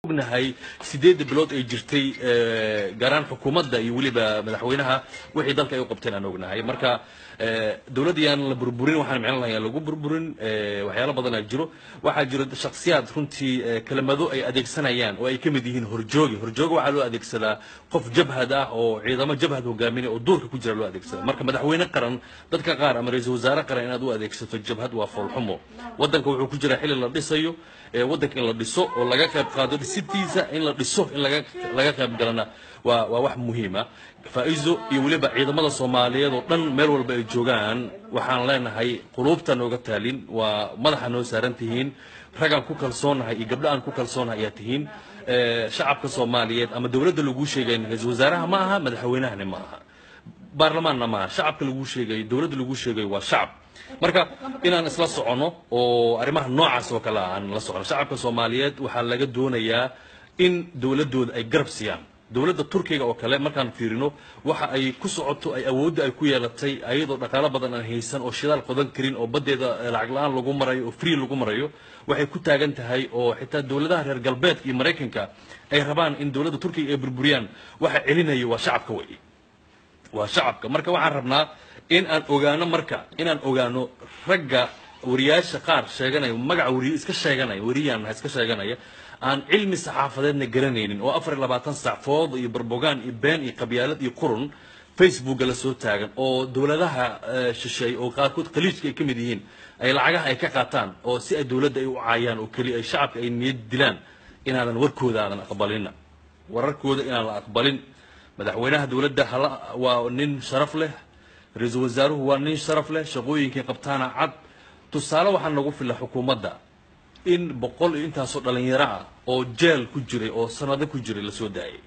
ognahay sideedda bilood ay jirtay gaaraan xukuumadda iyo weliba madaxweynaha wixii dalka ay u qabteen aan ognahay marka dowladda yaan la burburin waxaan micno lahayn lagu burburin waxyaalo badan aa jiro waxaa jiro shakhsiyaad runtii kelimado ay adeegsanayaan oo ay ka mid yihiin horjoogi horjooga waxaa loo adeegsadaa qof jabhad ah oo ciidamo jabhad hogaaminaya oo duurka ku jira loo adeegsada marka madaxweyne qaran dadka qaar ama ra-iisul wasaare qaran inaad u adeegsato jabhad waa foolxumo waddanka wuxuu ku jiraa xilli la dhisayo waddanka in la dhiso oo laga qayb qaado dhisitiisa in la dhiso in laga laga qayb galana waa waa wax muhiima faa'iiso iyo weliba ciidamada soomaaliyeed oo dhan meel walba ay joogaan waxaan leenahay quluubta nooga taalin waa madaxa noo saaran tihiin ragaan ku kalsoonahay iyo gabdho aan ku kalsoonahay ayaa tihiin shacabka soomaaliyeed ama dowladda laguu sheegayn ra-iisul wasaaraha ma aha madaxweynahani ma aha baarlamaanna ma aha shacabka laguu sheegayo dowladda laguu sheegayo waa shacab marka inaan isla soconno oo arrimaha noocaas oo kale aan la socono shacabka soomaaliyeed waxaa laga doonayaa in dowladdooda ay garab siiyaan dowladda turkiga oo kale markaan fiirino waxa ay ku socoto ay awoodda ay ku yeelatay ayadoo dhaqaalo badan aan haysan oo shidaal qodan karin oo baddeeda lacag la-aan lagu marayo oo free lagu marayo waxay ku taagan tahay oo xitaa dowladaha reer galbeedka iyo maraykanka ay rabaan in dowladda turkiga ay burburiyaan waxa celinayo waa shacabka wey waa shacabka marka waxaan rabnaa in aan ogaano marka inaan ogaano ragga wariyaasha qaar sheeganaya magaca wariye iska sheeganaya wariyaan iska sheeganaya aan cilmi saxaafadeedna garanaynin oo afar iyo labaatan sac food iyo barbogaan iyo been iyo qabyaalad iyo qurun facebooka la soo taagan oo dowladaha shisheey oo qaarkood khaliijka ay ka mid yihiin ay lacagaha ay ka qaataan oo si ay dowladda ay u caayaan oo keliya ay shacabka ay niyad dilaan inaadan warkooda aadan aqbalina wararkooda inaan la aqbalin madaxweynaha dowladda hala waa nin sharaf leh ra-iisul wasaaruhu waa nin sharaf leh shaqooyinkay qabtaana cad tusaale waxaa nagu fila xukuumadda in boqol iyo intaasoo dhalinyaro ah oo jeel ku jiray oo sanado ku jiray lasoo daayay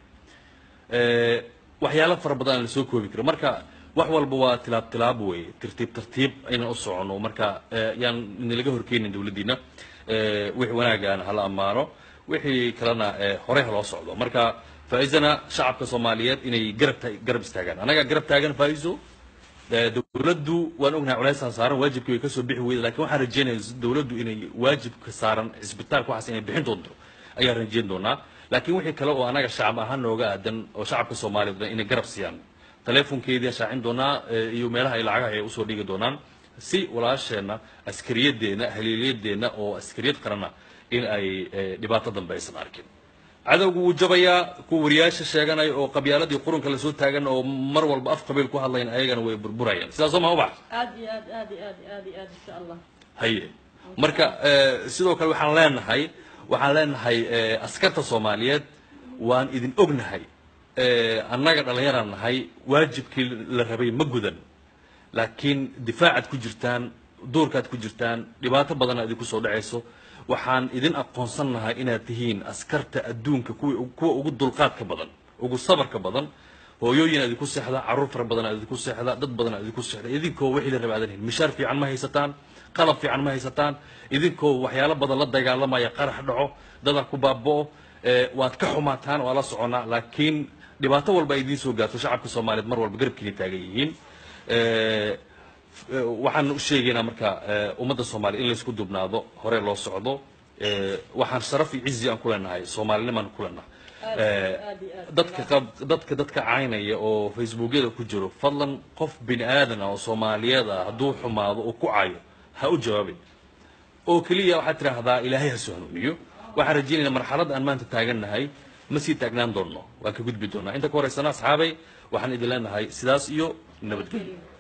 waxyaalo fara badan aan lasoo koobi karo marka wax walba waa tilaab tilaab weeye tartiib tartiib aynan u socono marka yaan inalaga horkeenin dowladdiina wixii wanaagaana hala ammaano wixii kalena horey ha loo socdo marka faa'iisana shacabka soomaaliyeed inay garab garab istaagaan annagaa garab taagan faa'iiso dowladdu waan ognahay culaysaan saaran waajibkii way kasoo bixi weyda lakin waxaan rajeynaya dowladdu inay waajibka saaran cisbitaalka waxaas inay bixin doonto ayaan rajeyn doonaa laakiin wixii kale oo anaga shacab ahaan nooga aadan oo shacabka soomaaliyeed inay garab siiyaan teleefonkeedii shaacin doonaa iyo meelaha ay lacagaha ay usoo dhigi doonaan si walaasheenna askariyadeenna haliilyadeenna oo askariyad qarana in ay dhibaato dambe aysan arkin cadowgu wuu jabayaa kuwa wariyaasha sheeganaya oo qabyaaladii qurunka lasoo taagan oo mar walba af qabiil ku hadlayan ayagana way burburayaan sidaasoo ma ubax aad iyo aad aad iyo aad aad iyo aad insha allah haye marka sidoo kale waxaan leenahay waxaan leenahay askarta soomaaliyeed waan idin ognahay annaga dhallinyaraan nahay waajibkii la rabay ma gudan laakiin difaacaad ku jirtaan duurkaad ku jirtaan dhibaato badana idinku soo dhacayso waxaan idin aqoonsannahay inaad tihiin askarta adduunka kuwa ugu dulqaadka badan ugu sabarka badan hooyooyin aad idinku seexda carruur fara badan aad idinku seexda dad badan aad idinku seexda idinkoo wixii la raba aadan helin mishaar fiican ma haysataan qalab fiican ma haysataan idinkoo waxyaalo badan la dagaalamaya qarax dhaco dadaa ku baaba'o waad ka xumaataan waa la soconaa laakiin dhibaato walba ay idiin soo gaarto shacabka soomaaliyeed mar walba garabkiina taagan yihiin waxaan u sheegaynaa marka ummadda soomaaliya in laysku dubnaado hore loo socdo waxaan sharaf iyo cizi aan ku leenahay soomaalinimaan ku leenahay dadka qab dadka dadka caynaya oo facebookyada ku jiro fadlan qof bini aadan ah oo soomaaliyeed ah hadduu xumaado oo ku cayo ha u jawaabin oo keliya waxaad tidhaahdaa ilaahay ha soo hanuuniyo waxaan rajaynaynaa marxaladda aan maanta taagannahay ma sii taagnaan doonno waan ka gudbi doonaa inta ka horeysana asxaabay waxaan idin leenahay sidaas iyo nabadgelyo